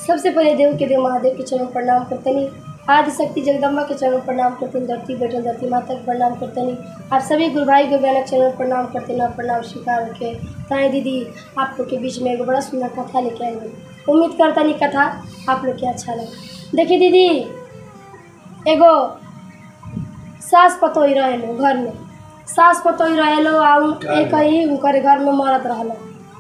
सबसे पहले देव के देव महादेव के चरण प्रणाम करतनी आदि शक्ति जगदम्बा के चरण प्रणाम करतनी धरती बैठल धरती माता के प्रणाम करतनी आप सभी गुरु भाई गुरु बहन के चरण प्रणाम करते आप प्रणाम स्वीकार रखे ताए दीदी आप लोग के बीच में एगो बड़ा सुंदर कथा लेके आई हूँ उम्मीद करतनी कथा आप लोग के अच्छा लगे देखिए दीदी एगो सास पतोही रहेलो घर में सास पतोही रहेलो आ उन- एक ही उनकर घर में मरद रहलो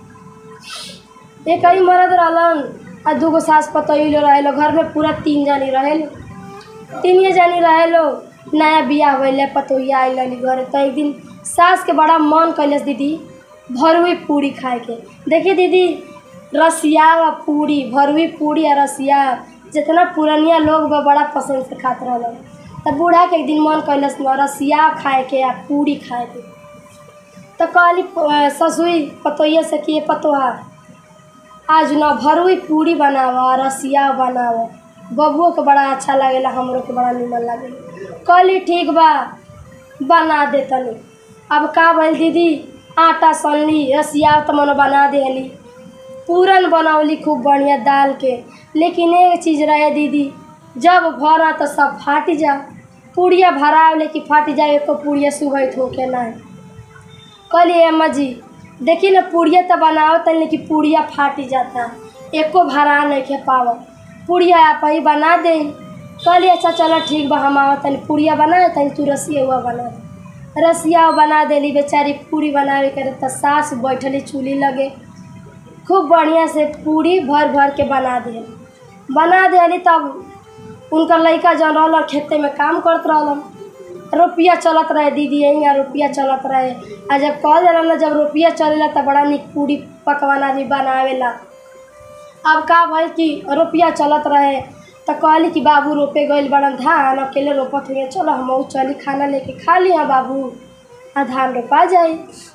एक ही मरद रहलन आ दूगो सास पतोही लो रहेलो घर में पूरा तीन जानी रहेलो तीन जानी रहेलो नया बियाह भइले पतोहिया आइल रहली घरे तो एक दिन सास के बड़ा मन कैलस दीदी भरुई पूरी खाए के देखिए दीदी रसिया आ पूरी भरुई पूरी आ रसिया जितना पुरनिया लोग बा बड़ा पसंद से खात रहलन तब बूढ़ा के एक दिन मन कैलस न रसिया खाए के आ पूरी खाए के तो कहली अ, ससुई पतोहिया से कि "ये पतोहा आज न भरुई पूरी बनावा रसिया बनावा बबुओ के बड़ा अच्छा लागेला हमरो के बड़ा निमन लागेला कहली ठीक बा बना दे तनी अब का भइल दीदी आटा सनली रसिया तो मनो बना देली पूरन बनौली खूब बढ़िया दाल के लेकिन एक चीज़ रहे दीदी जब भरा तो सब फाट जा पूड़िया भराव लेकिन फाट जाए एको पूड़िया सुबह होके नहीं कहली अम्मा जी देखी ना पूड़िया तो बनाओ तनी लेकिन पूड़िया फाटी जाता एको भरा नहीं खे पाव पूड़िया आप ही बना दे कहली अच्छा चलो ठीक बा हम आओ तनी पूड़िया बना तनी तू रसिया हुआ बना दे रसिया बना देली बेचारी पूरी बनावे करे तो सास बैठली चूल्ही लगे खूब बढ़िया से पूरी भर भर के बना दे बना देली तब उनका लड़का जौन रहल खेते में काम करत रहलन रुपया चलत रहे दीदी यहीं आ रुपया चलत रहे आ जब कह दिला ना जब रुपया चलेला त बड़ा निक पूरी पकवान आदमी बनावेला अब का भइल कि रुपया चलत रहे तो कहली कि बाबू रोपे गइल बड़न धान अकेले रोपत हुए चलो हम चली खाना लेके खा लिया बाबू आ धान रोपा जाई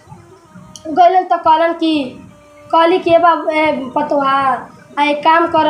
गइलन तो कहलन कि कहली कि ए बाबू ए पतोहा आ एक काम कर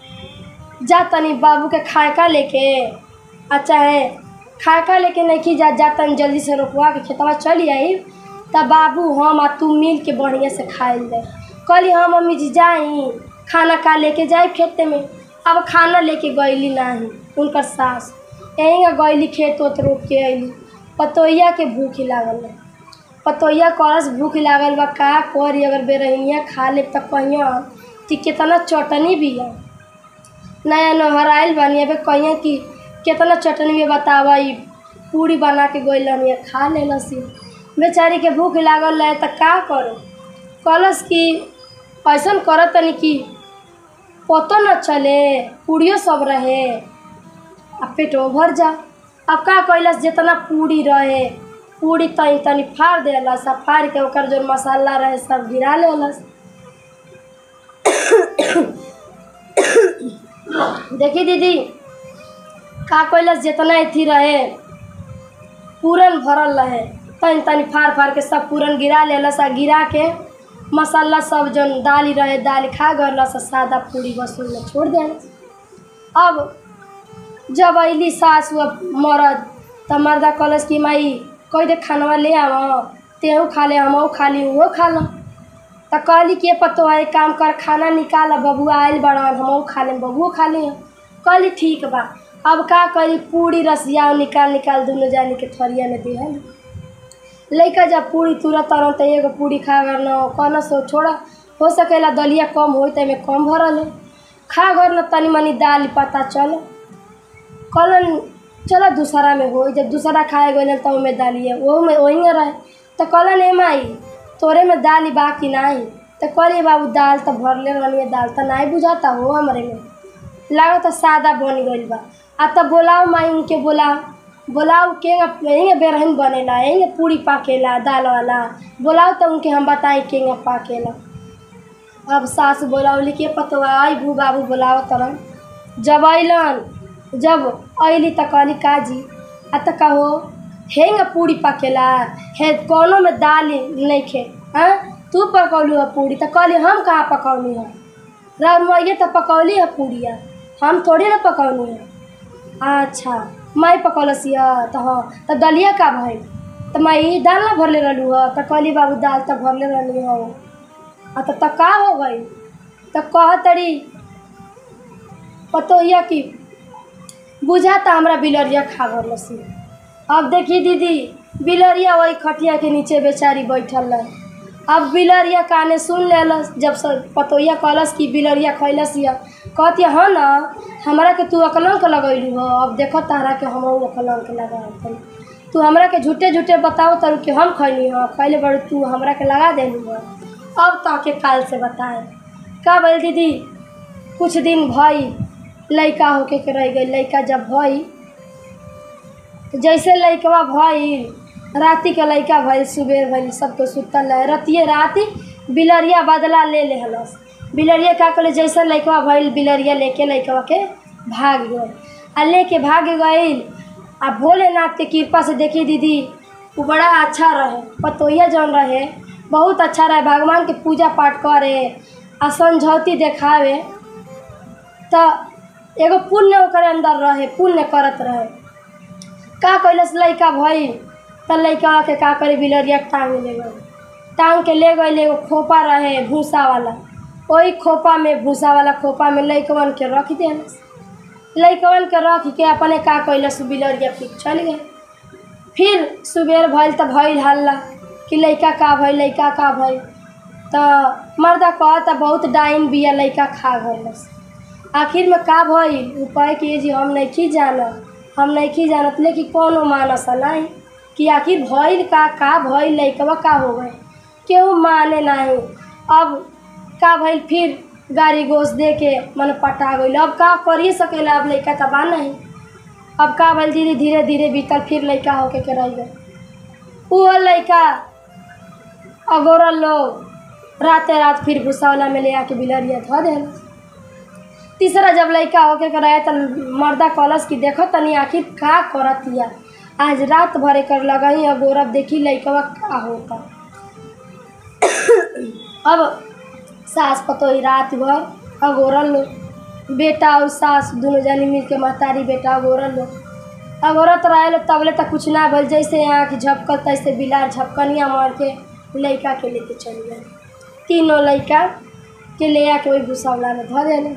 जा तनी बाबू के खाए का लेके आ चाहे खाए का लेके नहीं जा जा तनी जल्दी से रोपवा के खेतवा चली आई तब बाबू हम आ तू मिल के बढ़िया से खाइल जाए कहली हाँ मम्मी जी जाई खाना का लेके जाए खेते में अब खाना लेके गईली नाही उनकर सास यहीं गईली खेत ओत रोप के अइली पतोहिया के भूख लागल रहे पतोहिया करस भूख लागल बा का करी अगर बेरहिनिया खा ले त कहिया कि कितना चटनी भी है नया नहर आइल बानी अबे कहिया कि कितना चटनी में बतावा ई पूरी बना के गइल रहनी खा लेलसी बेचारी के भूख लागल रहे त का करो कहलस कि ऐसन करत तनी कि पतो न चले पूड़ियो सब रहे आ पेटो भर जा अब का कैलस जितना पूरी रहे पूरी तनी तनी फाड़ देलस आ फाड़ के ओकर जो मसाला रहे सब गिरा लेलस देखी दीदी का कैलस जितना अथी रहे पूरन भरल रहे तनी तनी फाड़ फाड़ के सब पूरन गिरा लेलस आ गिरा के मसाला सब जौन दाली रहे दाली खा गलस आ सादा पूरी बस में छोड़ देलस अब जब अइली सास व मरद त मर्दा कहलस कि माई कह दे खानवा ले आव तेहू खा ले हमहू खा ली उहो खा लो त कहली कि पतो है एक काम कर खाना निकाल बबुआ आइल बड़न हमहू खा लेम बबुओ खा ले कहली ठीक बा अब का करी पूरी रसिया निकाल निकाल दुनू जानी के थरिया में दिहल लइका जब पूरी तुरत तरह त एगो पूरी खा कर न कहना सो छोड़ा हो सकेला दलिया कम होई त में कम भरल है खा घर न तनी मनी दाल पता चल कहलन चलो दूसरा में हो जब दूसरा खाए गए तो में दालिए वो में वही रहे तो कहलन ए माई तोरे में दाल बा कि नाही तो कहली बाबू दाल तो भरले रहनी दाल तो नहीं बुझाता हो हमारे में लागो तो सादा बन गइल बा आ तब बोलाओ माई उनके बोलाओ बोलाओ के यहीं बेरहन बनेला यहीं पूरी पाकेला दाल वाला बोलाओ तो उनके हम बताई के पाकेला अब सास बोलावली के पतवा आई भू बाबू बोलाओ तरन जब अइलन जब अइली त कहली काजी आ त कहो हेंग पूरी पकेला हे कोनो में दाल नहीं खे हाँ तू पकौलू है पूरी त कहली हम कहाँ पकौनी है रमैया त पकौली है पूरिया हम थोड़ी ना पकौनी है अच्छा मैं पकौलस है त हाँ त दलिया का भाई त मैं दाल ना भरले रहलू है त कहली बाबू दाल त भरले रहनी हो आ त त का हो गई त कह तड़ी पतोहिया की बुझाता हमरा बिलरिया खा गल सी अब देखी दीदी बिलरिया वही खटिया के नीचे बेचारी बैठल रहे अब बिलरिया काने सुन लेलस जब सब पतोहिया कहलस कि बिलरिया खैलस या कहती हाँ ना हमरा के तू अकलंक लगैलू हो अब देखो तारा के हम अकलंक लगा तू हमरा के झूठे झूठे बताओ तर कि हम खैली हो खैले बड़ तू हमरा के लगा देलू हो अब तो के काल से बताए का बोल दीदी कुछ दिन भई लइका होके के रह गई लइका जब भई तो जैसे लइकवा भई राति के लइका भइल सुबेर भइल सबके सुतल रहे रतिये राति बिलरिया बदला ले लेहलस बिलरिया का करे जैसे लइकवा भइल बिलरिया लेके लइकवा के भाग गए आ लेके भाग गइल आ भोलेनाथ के कृपा से देखी दीदी वो बड़ा अच्छा रहे पतोहिया जौन रहे बहुत अच्छा रहे भगवान के पूजा पाठ करे आ समझौती देखावे तो एगो पुण्य ओकर अंदर रहे पुण्य करत रहे का कैलस लइका भई त लइका के का करे बिलरिया टांग ले गए टांग के ले गए एगो खोपा रहे भूसा वाला वही खोपा में भूसा वाला खोपा में लइकवन के रख देलस लइकवन के रख के अपने का कैलस बिलरिया फिर चल गए फिर सुबेर भइल त भइल हल्ला कि लइका का भइल लइका का भइल त मर्दा कहता बहुत डाइन बिया लइका खा गलस आखिर में का भइल उपाय कि जी हम नहीं जानत हम नहीं जानत लेकिन कोनो मानस नहीं कि आखिर भइल का का भइल लइकवा का हो गए केहू माने नहीं अब का भइल फिर गाड़ी गोश दे के मन पटा गइल अब का करिए सकेला अब लइका त बा नहीं अब का भइल धीरे धीरे धीरे बीतल फिर लइका होके के रह गए वो लइका अगोरल लोग राते रात फिर भूसावला में ले आके बिलरिया धो देल तीसरा जब लइका होके के रहे त मर्दा कलस कि देखो तनी आखिर का करतिया आज रात भरे कर लगही अगोरब देखी लइकवा का होता अब सास पतोही रात भर अगोरल लोग बेटा और सास दोनों जनी मिल के महतारी बेटा अगोरल लोग अगोरत रहे तबले तक कुछ ना भइल जैसे आँख झपकल तैसे बिलार झपकनिया मार के लइका के लेके चल गए तीनों लइका के ले आके वही भूसावला में धो देले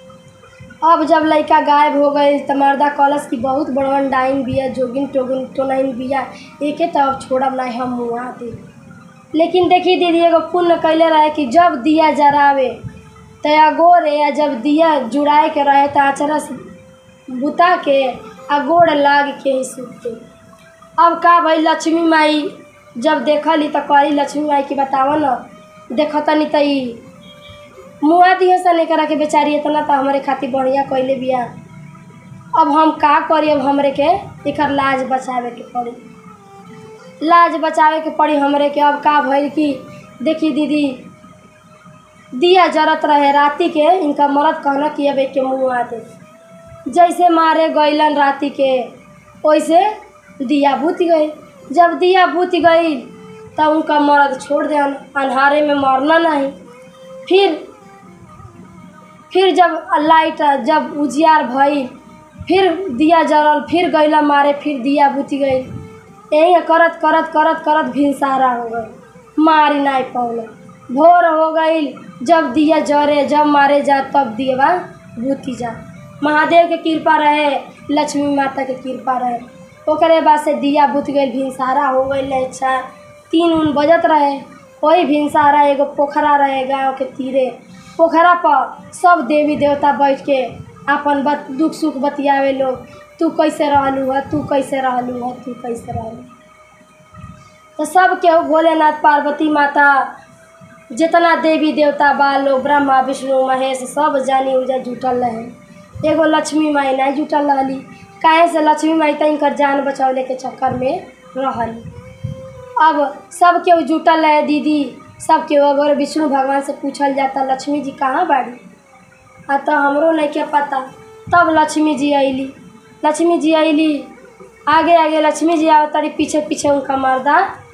अब जब लइका गायब हो गए त मर्दा कलस की बहुत बड़वन डाइन बिया जोगिन टोगिन टोनाइन बिया एके त अब छोड़ब नहीं हम मुआ दे लेकिन देखी दीदी एगो पुण्य कैले रहे कि जब दिया जरावे त अगोरे या जब दिया जुड़ाए के रहे त आचरा से बुता के आ गोड़ लाग के ही सूते अब का भाई लक्ष्मी माई जब देखली त कहली लक्ष्मी माई की बताव न देखतनी त ई मुआ दिए सन एकरा के बेचारी इतना तो हमारे खातिर बढ़िया कैले बिया अब हम का करी अब हमरे के एकर लाज बचावे के पड़ी लाज बचावे के पड़ी हमरे के अब का भइल कि देखी दीदी दिया जरत रहे राति के इनका मरद कहना कि अब एक के मुँह आ दे जैसे मारे गईलन राति के वैसे दिया बुत गई जब दिया बुत गई तब उनका मर्द छोड़ दे अन्हारे में मरना नहीं फिर फिर जब लाइट जब उजियार भई फिर दिया जरल फिर गईला मारे फिर दिया बुती गई यही करत करत करत करत भिनसारा हो गई मारी नहीं पौले भोर हो गई जब दिया जरे जब मारे जा तब दिया बुती जा महादेव के कृपा रहे लक्ष्मी माता के कृपा रहे ओकरे बाद से दिया बुत गई भिनसारा हो गई अच्छा तीन उन बजत रहे वही भिनसारा एगो पोखरा रहे गाँव के तीरे पोखरा पर सब देवी देवता बैठ के अपन बत दुख सुख बतियावे लोग तू कैसे रहलू है तू कैसे रहलू है तू कैसे रहलू तो सब केहू भोलेनाथ पार्वती माता जितना देवी देवता बा लोग ब्रह्मा विष्णु महेश सब जानी उजा जुटल रहे एगो लक्ष्मी माई नहीं जुटल रहली काहे से लक्ष्मी माई तक जान बचौले के चक्कर में रहली अब सब केहू जुटल रहे दीदी सब केहू अगर विष्णु भगवान से पूछल जाता लक्ष्मी जी कहाँ बाड़ी आ तो हमरो नहीं के पता तब लक्ष्मी जी अली लक्ष्मी जी अली आगे आगे लक्ष्मी जी आवत तारी पीछे पीछे उनका मर्दा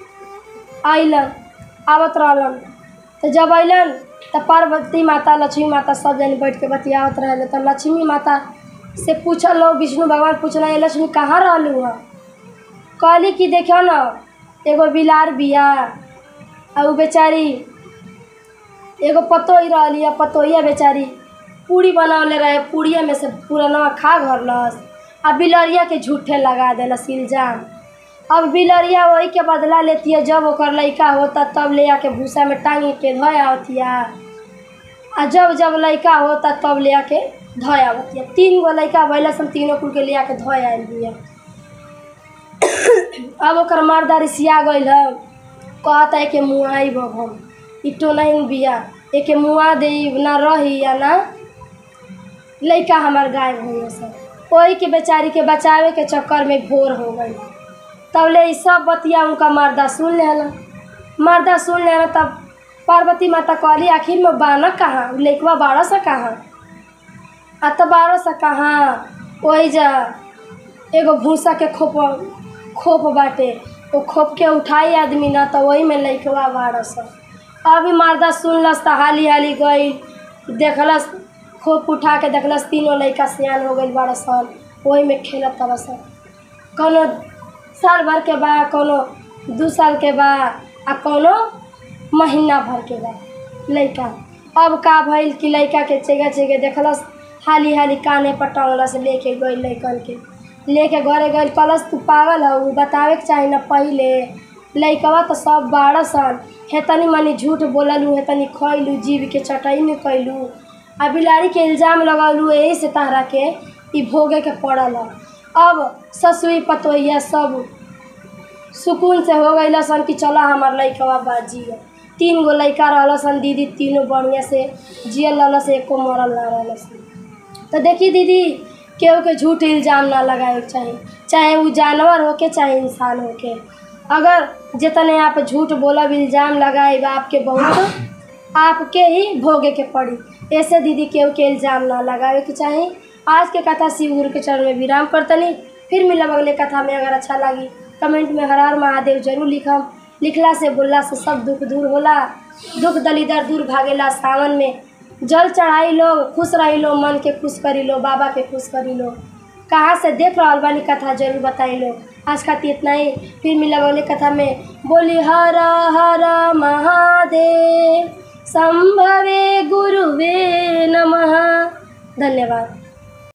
अलन आवत रहलन तो जब अलन तो पार्वती माता लक्ष्मी माता सब जन बैठ के बतियावत रहे तो लक्ष्मी माता से पूछल लोग विष्णु भगवान पूछना ये लक्ष्मी कहाँ रहलू है कहली कि देखियो न एगो बिलार बिया आ उ बेचारी एगो पतोही रहली आ पतोहिया बेचारी पूरी बनौले रहे पूड़िया में से पुरनवा खा घरलस आ बिलरिया के झूठे लगा देलस इल्जाम अब बिलरिया वही के बदला लेती है जब ओकर लड़का होता तब ले आके भूसा में टांगी के धोया आवतिया आ जब जब लड़का होता तब ले आके धोया आवतिया तीन गो लड़का भैला सन तीनों कुल के ले आके धोया आयल बिया अब ओकर मर्दा रिसिया गइल है कहता है कि मुआई हम इटो नहीं बिया एके मुआ दे ना रही या ना लड़का हमार गायब हो गए सब वही के बेचारी के बचावे के चक्कर में भोर हो गई तब ले ई सब बतिया उनका मर्दा सुन लेना मर्दा सुन लेना तब पार्वती माता कहली आखिर में बाना कहाँ लइकवा बारह सा कहाँ आ तो बारह सा कहाँ वही जा एगो भूसा के खोप खोप बाटे वो खोप के उठाई आदमी ना तो वही में लइकवा बारह सा अभी मर्दा सुनलस तो हाली हाली गई देखलस खोप उठा के देखलस तीनों लड़का सियान हो गई बारह साल वही में खेलत तरह सन कोनो साल भर के बा कोनो दू साल के बा आ कोनो महीना भर के बा लड़का अब का भइल कि लड़का के चेगे चेगे देखलस हाली हाली काने पर टंगलस लेके गई लड़कन के लेके घरे गई कलस तू पागल हऊ बतावे के चाही ना पहिले लइकवा तो सब बारह सन हेतनी मनी झूठ बोललू हेतनी खैलू जीव के चटई में कैलू आ बिलाड़ी के इल्जाम लगलू यही से तहरा के ई भोगे के पड़ल ह। अब ससुई पतोहिया सब सुकून से हो गई सन कि चला हमार लइकवा बाजी है तीन गो लइका रहल सन दीदी तीनों बढ़िया से जियल रहल से एको मरल ना रहल सन तो देखी दीदी केहू के झूठ इल्जाम ना लगाए के चाही चाहे वो जानवर होके चाहे इंसान होके अगर जितने आप झूठ बोलब इल्जाम लगाए आपके बहुत आपके ही भोगे के पड़ी ऐसे दीदी केहू के इल्जाम ना लगावे के चाही आज के कथा शिव गुरु के चरण में विराम करतनी फिर मिलब अगले कथा में अगर अच्छा लगी कमेंट में हर हर महादेव जरूर लिखम लिखला से बोलला से सब दुख दूर होला दुख दलिदर दूर भागेला सावन में जल चढ़ाई लो खुश रही लो मन के खुश करी लो बाबा के खुश करी लो कहाँ से देख रहा बानी कथा जरूर बताई लो आज खातिर इतना ही फिर मिलब अगले कथा में बोली हर हर महादेव संभवे गुरुवे नमः धन्यवाद